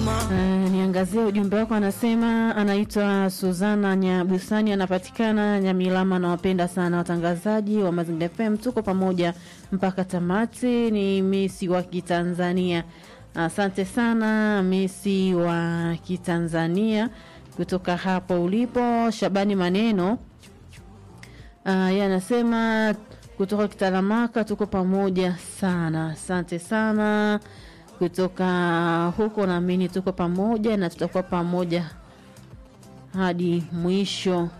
Uh, niangazie ujumbe wako, anasema anaitwa Suzana Nyabusani, anapatikana Nyamilama. Nawapenda sana watangazaji wa Mazingira FM, tuko pamoja mpaka tamati. Ni Misi wa Kitanzania, asante sana Misi wa Kitanzania kutoka hapo ulipo. Shabani Maneno uh, yeye anasema kutoka Kitaramaka, tuko pamoja sana, asante sana kutoka huko, naamini tuko pamoja na tutakuwa pamoja hadi mwisho